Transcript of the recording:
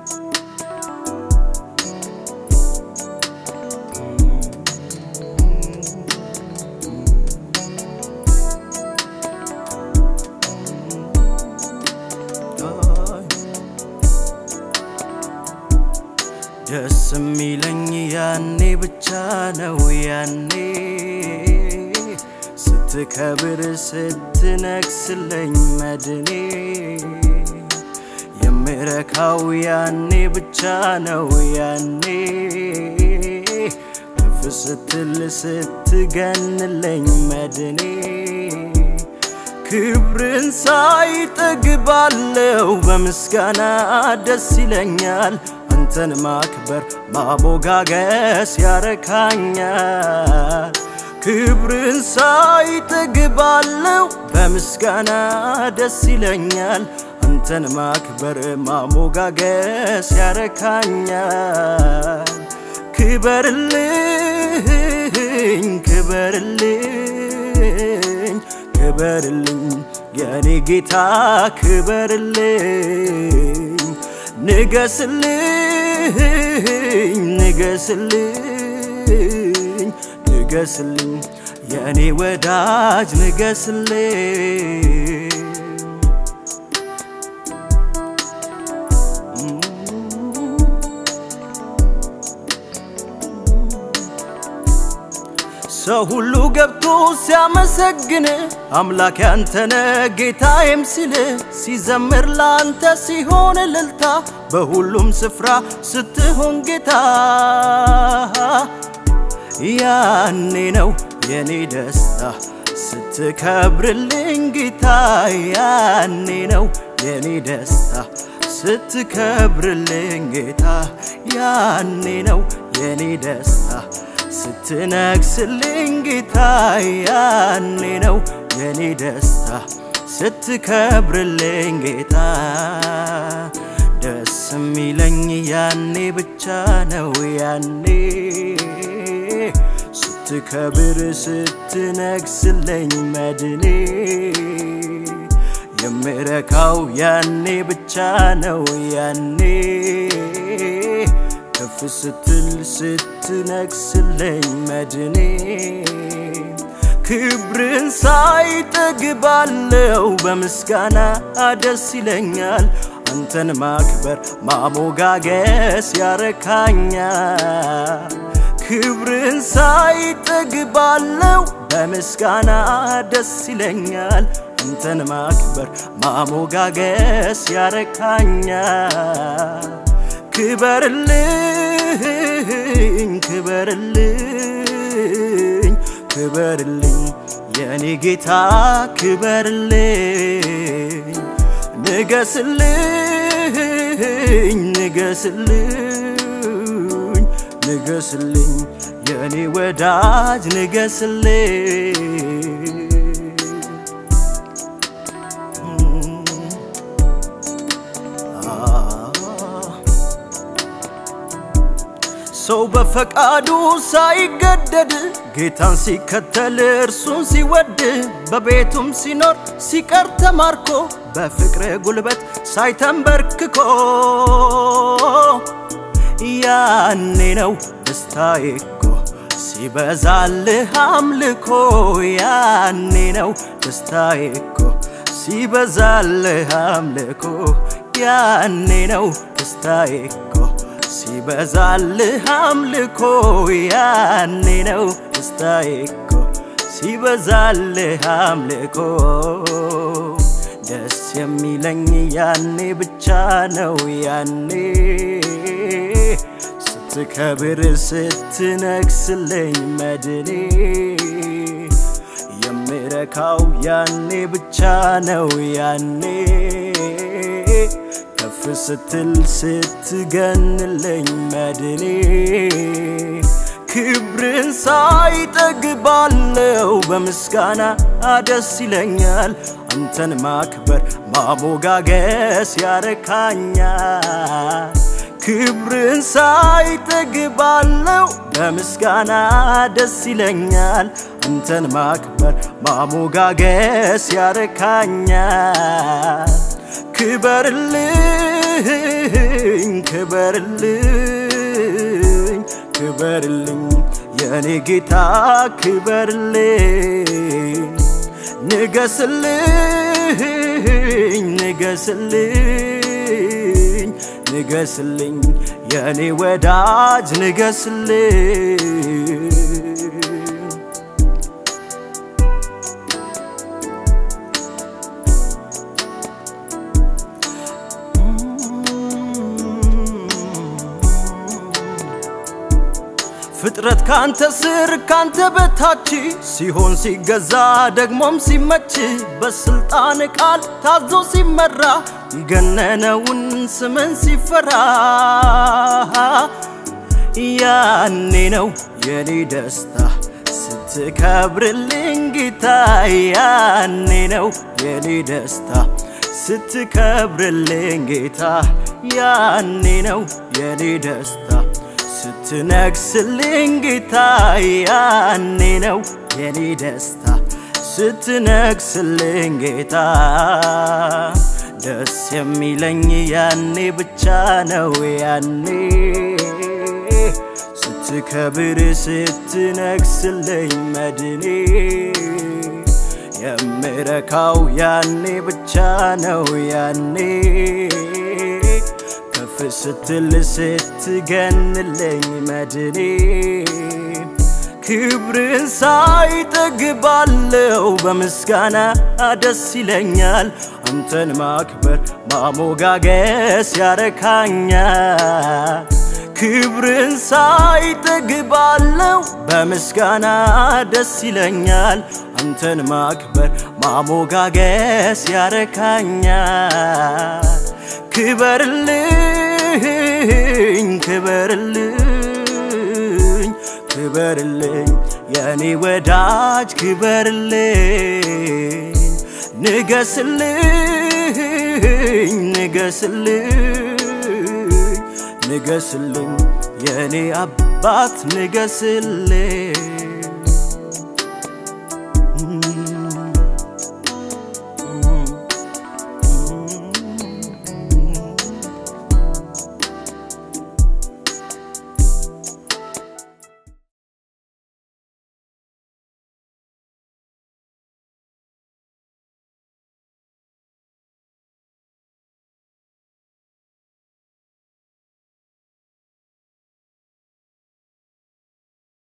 ደስ የሚለኝ ያኔ ብቻ ነው ያኔ ስትከብር ስትነግስለኝ መድኔ የምረካው ያኔ ብቻ ነው ያኔ ከፍ ስትል ስትገንለኝ መድኔ ክብርን ሳይ ጠግባለው በምስጋና ደስ ይለኛል አንተን ማክበር ማሞጋገስ ያረካኛል ክብርን ሳይ ጠግባለው በምስጋና ደስ ይለኛል አንተን ማክበር ማሞጋገስ ያረካኛል ክበርልኝ ክበርልኝ ክበርልኝ የኔ ጌታ ክበርልኝ ንገስልኝ ንገስልኝ ንገስልኝ የኔ ወዳጅ ንገስልኝ ሰው ሁሉ ገብቶ ሲያመሰግን አምላክ ያንተነ ጌታዬም ሲል ሲዘምር ለአንተ ሲሆን እልልታ በሁሉም ስፍራ ስትሆን ጌታ ያኔ ነው የኔ ደስታ ስትከብርልኝ ጌታ ያኔ ነው የኔ ደስታ ስትከብርልኝ ጌታ ያኔ ነው የኔ ደስታ ስትነግስልኝ ጌታ ያኔ ነው የኔ ደስታ ስትከብርልኝ ጌታ ደስ የሚለኝ ያኔ ብቻ ነው ያኔ ስትከብር ስትነግስልኝ መድኔ የምረካው ያኔ ብቻ ነው ያኔ ከፍ ስትል ስትነግስልኝ መድኔ ክብርን ሳይ ጠግባለው በምስጋና ደስ ይለኛል አንተን ማክበር ማሞጋገስ ያረካኛል ክብርን ሳይ ጠግባለው በምስጋና ደስ ይለኛል አንተን ማክበር ማሞጋገስ ያረካኛል ክበርልኝ ክበርልኝ ክበርልኝ የኔ ጌታ ክበርልኝ ንገስልኝ ንገስልኝ ንገስልኝ የኔ ወዳጅ ንገስልኝ ሰው በፈቃዱ ሳይገደድ ጌታን ሲከተል እርሱን ሲወድ በቤቱም ሲኖር ሲቀር ተማርኮ በፍቅር ጉልበት ሳይተንበርክኮ ያኔ ነው ደስታዬ እኮ ሲበዛልህ አምልኮ ያኔ ነው ደስታዬ እኮ ሲበዛልህ አምልኮ ያኔ ነው ደስታዬ እኮ ሲበዛልህ አምልኮ ያኔ ነው ደስታዬ እኮ ሲበዛልህ አምልኮ ደስ የሚለኝ ያኔ ብቻ ነው ያኔ ስትከብር ስትነግስልኝ መድኔ የምረካው ያኔ ብቻ ነው ያኔ ከፍ ስትል ስትገንልኝ መድኔ ክብርን ሳይ ጠግባለው በምስጋና ደስ ይለኛል አንተን ማክበር ማሞጋገስ ያረካኛል ክብርን ሳይ ጠግባለው በምስጋና ደስ ይለኛል አንተን ማክበር ማሞጋገስ ያረካኛል ክበርልኝ ክበርልኝ ክበርልኝ ክበርልኝ የኔ ጌታ ክበርልኝ ንገስልኝ ንገስልኝ ንገስልኝ የኔ ወዳጅ ንገስልኝ ፍጥረት ካንተ ስር ካንተ በታች ሲሆን ሲገዛ ደግሞም ሲመች በስልጣን ቃል ታዞ ሲመራ የገነነውን ስምን ሲፈራ ያኔ ነው የኔ ደስታ ስትከብርልኝ ጌታ ያኔ ነው የኔ ደስታ ስትከብርልኝ ጌታ ያኔ ነው የኔ ደስታ ስትነግስልኝ ጌታ ያኔ ነው የኔ ደስታ ስትነግስልኝ ጌታ ደስ የሚለኝ ያኔ ብቻ ነው ያኔ ስትከብር ስትነግስልኝ መድኔ የምረካው ያኔ ብቻ ነው ያኔ ከፍ ስትል ስትገንልኝ መድኔ ክብርን ሳይጠግባለው በምስጋና ደስ ይለኛል አንተን ማክበር ማሞጋገስ ያረካኛል ክብርን ሳይጠግባለው በምስጋና ደስ ይለኛል አንተን ማክበር ማሞጋገስ ያረካኛል ክበርልኝ ክበርልኝ ክበርልኝ የኔ ወዳጅ ክበርልኝ ንገስልኝ ንገስልኝ ንገስልኝ የኔ አባት ንገስልኝ